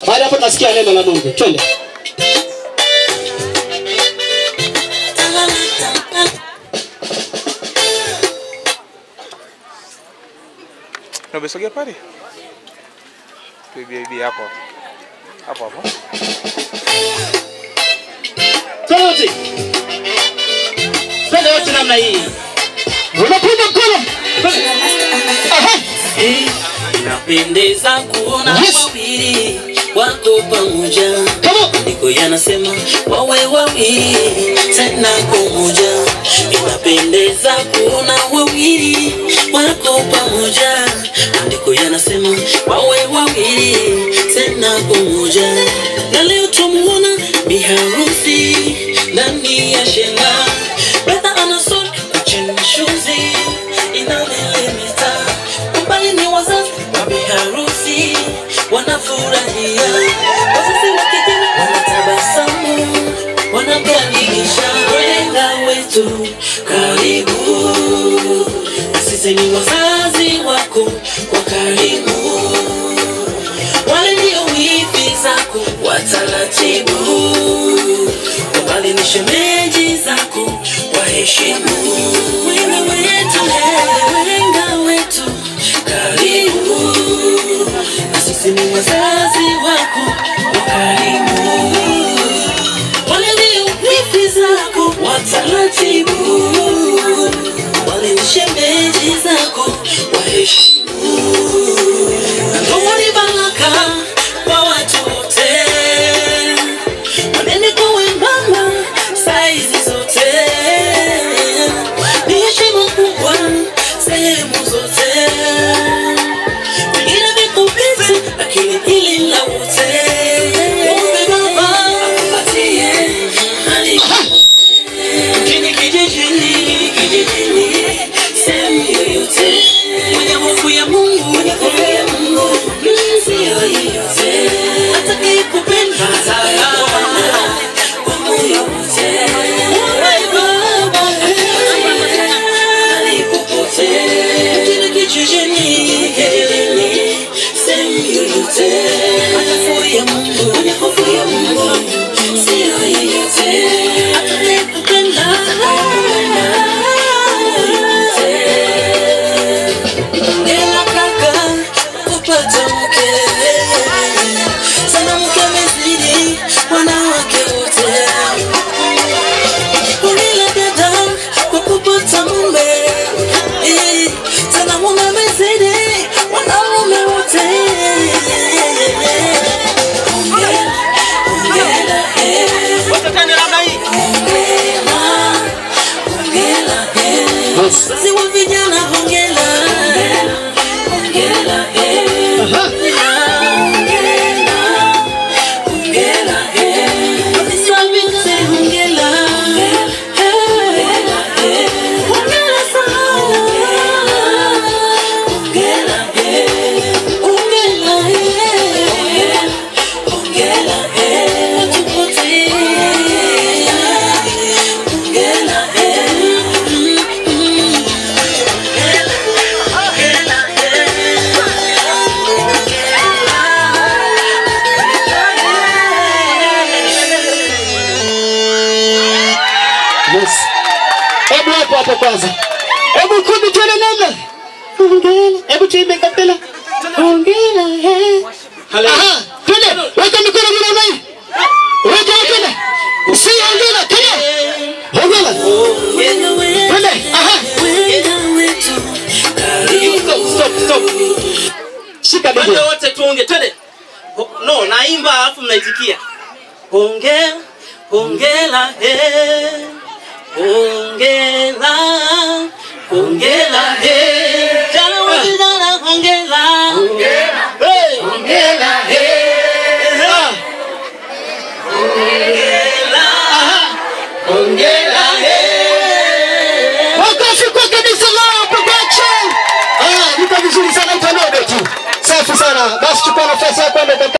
Baada hapo tunasikia neno la Mungu. Twende. Na umesogea pale? Bibi bibi hapo. Hapo hapo. Twende wote. Twende wote namna hii. Unapiga mkono. Twende. Aha. Inapendeza kuona Yes. wawili wako pamoja, Come on. maandiko yanasema wawe wawili tena pamoja. Inapendeza kuona wawili wako pamoja, maandiko yanasema wawe wawili tena pamoja. Na leo tumuona biharusi ndani ya shela, brother anasoni kuchini shuzi inamelemeta umbali ni wazazi wa biharusi wanafurahia, wazazi wa kigeni wanatabasamu, wanakaribisha wenga wetu, karibu. Na Sisi ni wazazi wako wa karibu, wale ndio wifi zako wa taratibu, wabali ni shemeji zako waheshimu. Wenga wetu, wenga wetu, karibu. Na sisi ni wazazi wako wa karibu, wale ndio wifi zako wa taratibu, wale ni shemeji zako waheshimu. Ndoa ni baraka kwa watu wote, wanene kwa wembamba, saizi zote, ni heshima kubwa sehemu zote, vingine viko piti, lakini hili la wote. Muombe Baba akupatie hali mjini, kijijini, kijijini, sehemu yoyote, mwenye hofu ya Mungu, mwenye hofu ya Mungu, sio yeyote atakayekupenda kwa moyo wote. Muombe Baba mahali popote, mjini, kijijini, kijijini, sehemu yoyote, mwenye hofu ya Mungu, mwenye hofu ya Mungu, sio yeyote atakayekupenda Ela kaka kupata mke sana, mke amezidi wanawake wote. Hongera dada kwa kupata mume Eh, sana, mume amezidi wanaume wote. Hongera, hongera, eh, Wote twende namna hii. hongera, hongera, eh. Yes. Wazazi wa vijana hongera, hongera, eh. Aha. Hongera, hongera, eh. Afisa binti hongera, hongera, eh. Hongera sana. Hongera, eh. Hongera, eh. Hongera, eh. Watu wote. Hongera, eh. Mm, mm. Yes. Hebu hapo hapo kwanza. Hebu kumi twende namna. Hongera. Hebu tuimbe kapela. Hongera. eh. Aha. Twende. Weka mikono juu namna hii. Weka twende. Si hongera. Twende. Hongera. Twende. Aha. Stop, stop, stop. Shika Twende bidii. wote tuonge, twende. Ho- No, naimba alafu mnaitikia. Hongera, hongera, eh. Hongera, hongera, eh. Jana wa vijana, hongera. Hey. Hongera. eh. Ah. Hongera. eh. Makofi kwa kanisa lao production. Ah, niko vizuri sana ipanobe tu. Safi sana. Basi chukua nafasi yako ende